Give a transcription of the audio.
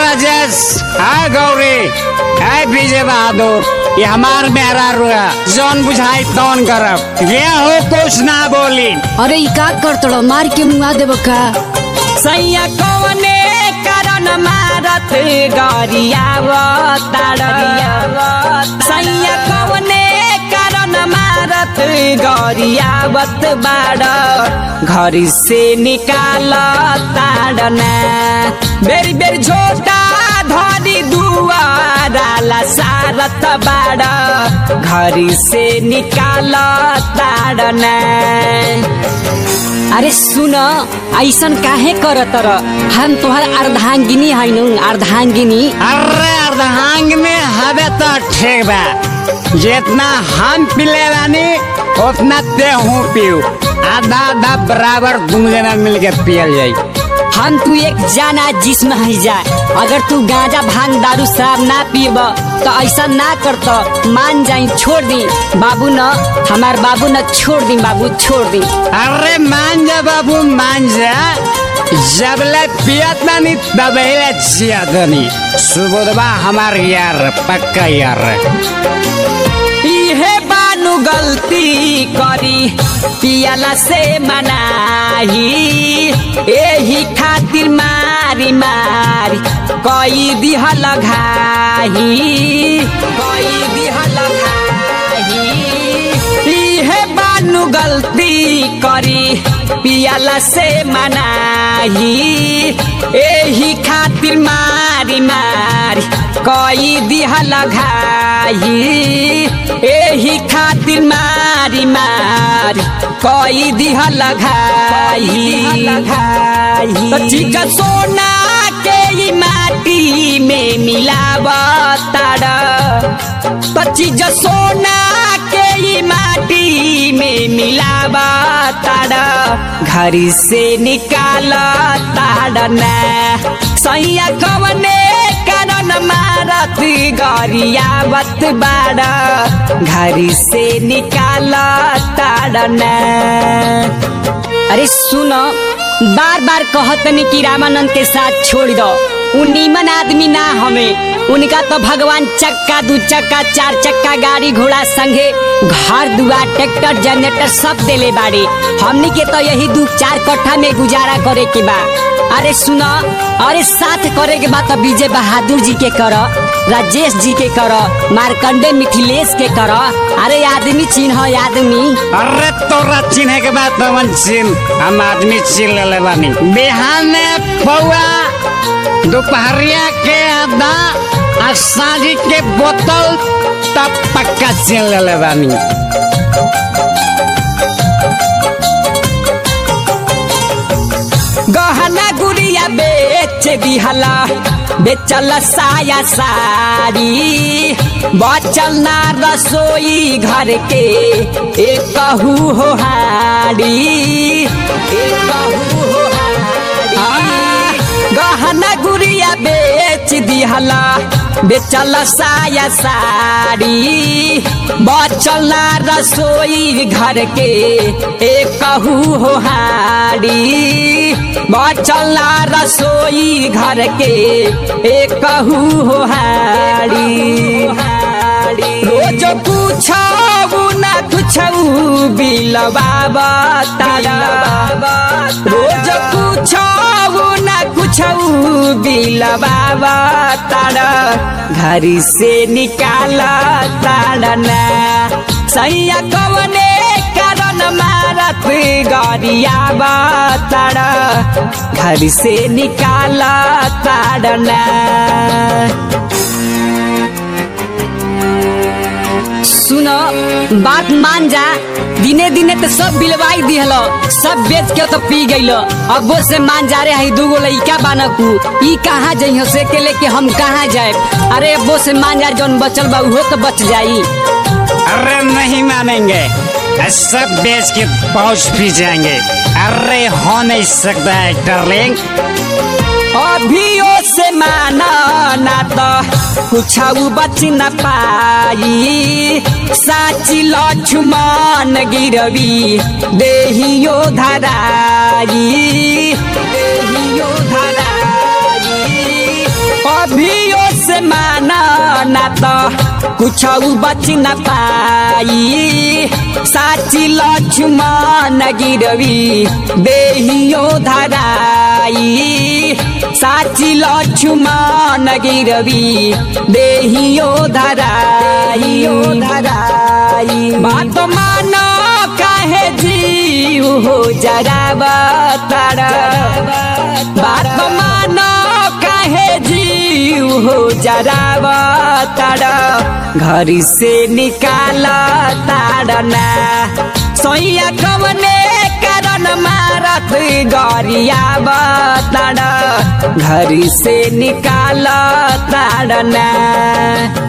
राजेश हाय गौरी हाय विजय बहादुर ये हमार मेहरा रुआ जौन बुझाई तौन करब ये हो कुछ ना बोली अरे ई का करतड़ो मार के मुआ देब का सैया कौने कारण मारत गरियावतार सैया कौने कारण मारत गरियावत बाड घर से निकाल ताडना बेरी बेरी झोटा धरी दुआराला सारत बाड घर से निकाल ताडना अरे सुन ऐसन काहे करत र हम तोहर अर्धांगिनी हैनु अर्धांगिनी अरे अर्धांग में हवे तो ठीक बा जितना हम पिले बानी उतना ते हूँ पीऊ आधा आधा बराबर दोनों जना मिल के पियल जाई हम तू एक जाना जिस्म है जा अगर तू गांजा भांग दारू शराब ना पीब तो ऐसा ना करत मान जाई छोड़ दी बाबू न हमार बाबू न छोड़ दी बाबू छोड़ दी अरे मान जा बाबू मान जा जबले पियत नानी तबले जियत नी सुबोधबा हमार यार पक्का यार इहे बानु गल्ती करी पियाला से मनाही एही खातिर मारी मारी कई दिहल घाही कई दिहल घाही इहे बानु गल्ती करी पियाला से मनाही एही खातिर मारी मारी कई दिहल घाही एही खातिर मारी मारी कई दिहल घाही तो ठीक सोना के ई माटी में मिलावताड़ तो चीज सोना के ई माटी में मिलावताड़ घर से निकाल ताड़ना सैया कवने कारण मारत गरियावत बाड़ घर से निकाल ताड़ना अरे सुन बार बार कहतनी कि रामानंद के साथ छोड़ दो उ नीमन आदमी ना हमें उनका तो भगवान चक्का दू चक्का चार चक्का गाड़ी घोड़ा संगे घर दुआर ट्रैक्टर जनरेटर सब देले बाड़ी हमनी के तो यही दू चार कट्ठा में गुजारा करे के बा अरे सुन अरे साथ करे के बा तो विजय बहादुर जी के कर राजेश जी के कर मार्कंडे मिथिलेश के कर अरे आदमी चिन्ह आदमी अरे तोरा चिन्हे के बाद पवन चिन्ह हम आदमी चिन्ह ले बानी बिहान पौआ दोपहरिया के आधा आ साझी के बोतल तब पक्का चिन्ह ले बानी गहना गुड़िया बेच दिहला बेचल साया साड़ी बचल ना रसोई घर के एक कहू हो हाड़ी एक कहू हो हाड़ी गहना गुड़िया बेच दिहला बेचल साया साड़ी बचल ना रसोई घर के एक कहू हो हाड़ी बचल ना रसोई घर के एक कहू हो हाड़ी रोज पूछऊ ना कुछऊ बिलबाबा तारा रोज पूछऊ ना कुछऊ बिलबाबा तारा घर से निकाल ताड़ना सैया कवने कारण मारत गरियाबा तारा घर से निकाल ताड़ना सुन बात मान जा दिने दिने तो सब बिलवाई दिहल सब बेच के तो पी गईल अब वो से मान जा रे हई दूगो लइका बानकू ई कहाँ जइहो से के लेके हम कहाँ जाए अरे अब वो से मान जा जौन बचल बा उहो तो बच जाई अरे नहीं मानेंगे सब बेच के पहुंच भी जाएंगे अरे हो नहीं सकता है डार्लिंग अभियो से माना ना तो कुछ बच न पाई साची लक्ष्मण गिरवी देहियो धराई देहियो धराई अभियो से माना ना तो कुछ बच न पाई साची लक्ष्मण गिरवी देहियो धराई साची लक्ष्मण गिरवी देहियो धराई धराई बात मानो काहे जीव हो जरा बताड़ा बात मानो काहे जीव हो जरा बताड़ा घर से निकाल ताड़ना सोया कवने कारण मारत गरिया बताड़ा घर से निकाल ताड़ना